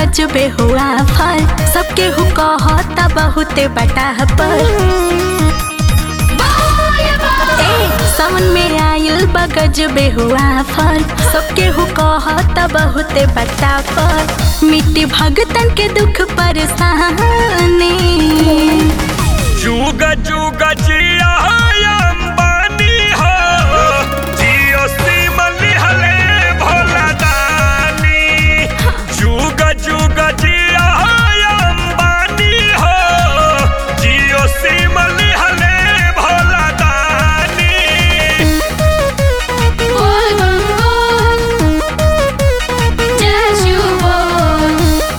गजबे हुआ फल सबके हु कहता बहुते बटा पर ए, सावन में आयल बा गजबे हुआ फल सबके हु कहता बहुते बटा पर मिट्टी भगतन के दुख परेशानी जुग जुग जिया अंबानी हो जियो सिम लिहले भोला दानी जुग जुग जिया अंबानी हो जियो सिम लिहले भोला दानी बोल बम बोल जय शिव बोल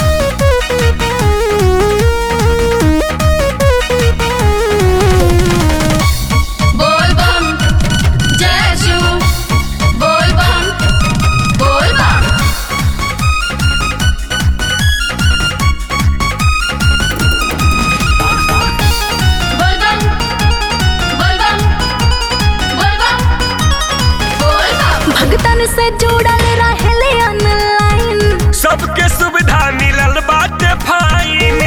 बोल बम जय शिव बोल बम बोल बम बोल बम बोल बम बोल बम बोल बम भगतन से जुड़ल रहले ऑनलाइन सबके सुविधा मिलल बाटे फाइन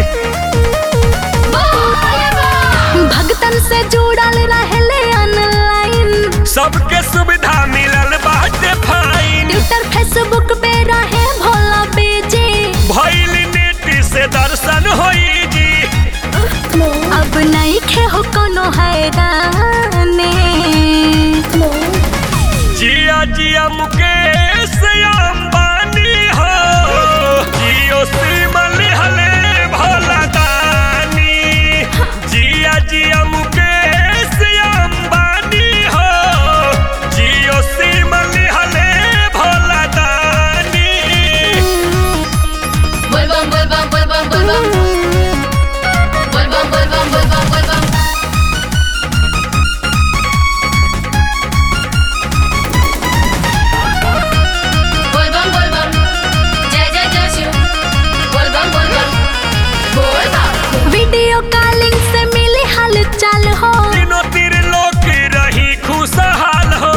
भगतन से जुड़ल रहले ऑनलाइन सबके सुविधा मिलल बाटे फाइन ट्विटर फेसबुक पे रहे भोला बेजे भइल नेट से दर्शन होई जी अब नहीं खे हो कोनो हैराने जिया जिया मुकेश अंबानी हो जियो सिम लिहले भोला दानी जिया जिया मुकेश अंबानी हो जियो सिम लिहले भोला दानी बोल बम बोल बम बोल बम बोल बम बोल बम बोल बम बोल बम बोल बम बोल बम बोल बम जय जय जय शिव बोल बम बोल बम बोल बम वीडियो कॉलिंग से मिली हालचाल हो तीनों तीर लोग रही खुशहाल हो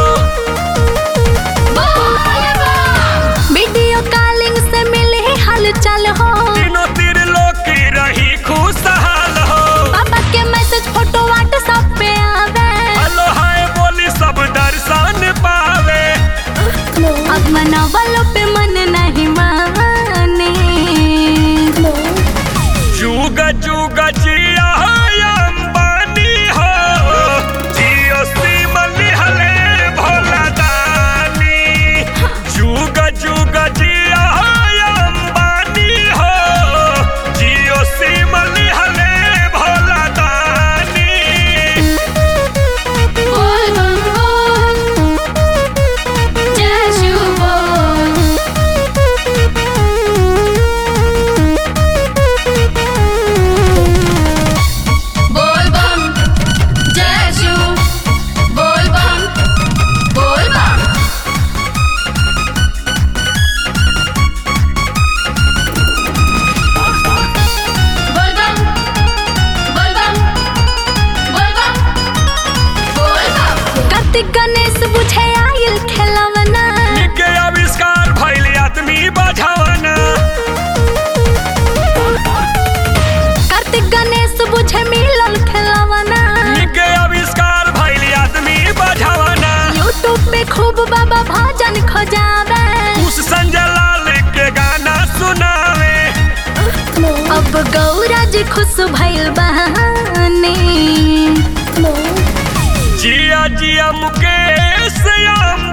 बोल बम वीडियो कॉलिंग से मिली हालचाल हो तीनों तीर लोग रही खुशहाल हो पापा के मैसेज फोटो व्हाट्सएप पे आवे हेलो हाय बोली सब दर्शन पावे अब मनावलो पे मन नहीं माने जुग जुग जिया अंबानी हो जियो सिम लिहले भोला दानी जुग जुग जिया अंबानी हो जियो सिम लिहले भोला दानी बोल बम बोल जय शिव बोल बोल बम जय शिव बोल बम बोल बम बोल बम बोल बम बोल बम बोल बम कार्तिक गणेश बुझे आयल खेलवना के आविष्कार भइल आदमी बझावना कार्तिक गणेश बुझे मिलल खेलवना के आविष्कार भइल आदमी बझावना यूट्यूब पे खूब बाबा भजन खोजावे उस संजय लाल के गाना सुनावे अब गौरा जी खुश भइल बहाने जिया जिया मुकेश